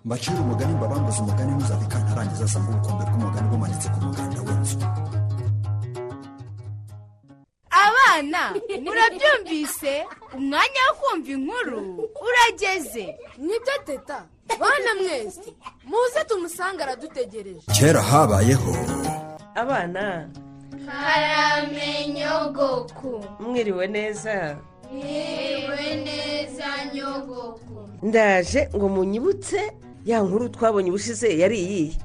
mbacire umugani mbabambuze umugani ntuzabikane arangiza asanga ubukombe bw'umugani bumanitse ku muganda w'inzu abana murabyumvise umwanya wo kumva inkuru urageze nibyo teta bana mwese muze tumusanga aradutegereje kera habayeho abana karamenyogoku mwiriwe neza yewe neza nyogoku ndaje ngo munyibutse ya nkuru twabonye ubushize yari iyihe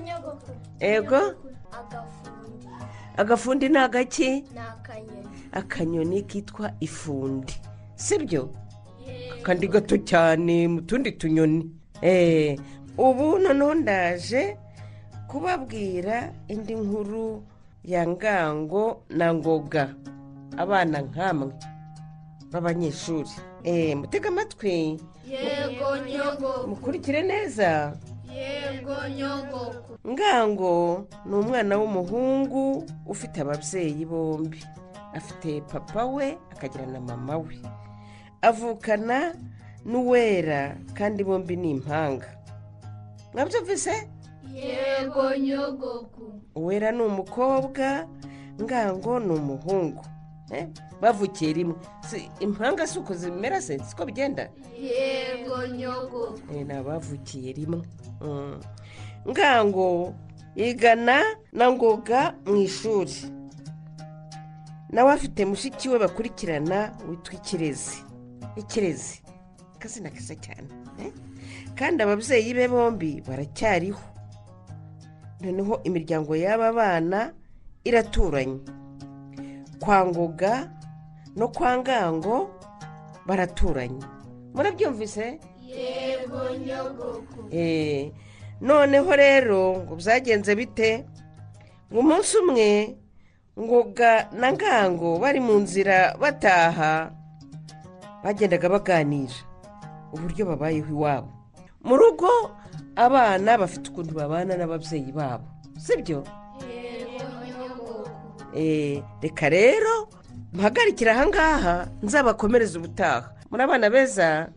nyogoku Ego? agafundi agafundi ni agaki ni akanyoni akanyoni kitwa ifundi sibyo kandi gato cyane mu tundi tunyoni eee ubu noneho ndaje kubabwira indi nkuru ya ngango na ngoga abana nk'amwe b'abanyeshuri eee mutega amatwi yego nyogoku mukurikire neza yego nyogoku ngango ni umwana w'umuhungu ufite ababyeyi bombi afite papa we akagira na mama we avukana n'uwera kandi bombi ni impanga mwabyumvise yego nyogoku uwera ni umukobwa ngango ni umuhungu Eh, bavukiye rimwe Si- impanga si uko zimera se siko bigenda yego nyogoku Eh, ni abavukiye rimwe Mm. ngango yigana na ngoga mu ishuri nawe afite mushiki we bakurikirana witwa ikirezi ikirezi akazina keza cyane eh? kandi ababyeyi be bombi baracyariho noneho imiryango y'aba bana iraturanye kwa ngoga no kwa ngango baraturanye murabyumvise yego nyogoku Eh, noneho rero ngo byagenze bite ngo umunsi umwe ngoga na ngango bari mu nzira bataha bagendaga baganira uburyo babayeho iwabo mu rugo abana bafite ukuntu babana n'ababyeyi babo sibyo yego nyogoku Eh, reka rero mpagarikire ahangaha nzabakomereze ubutaha muri abana beza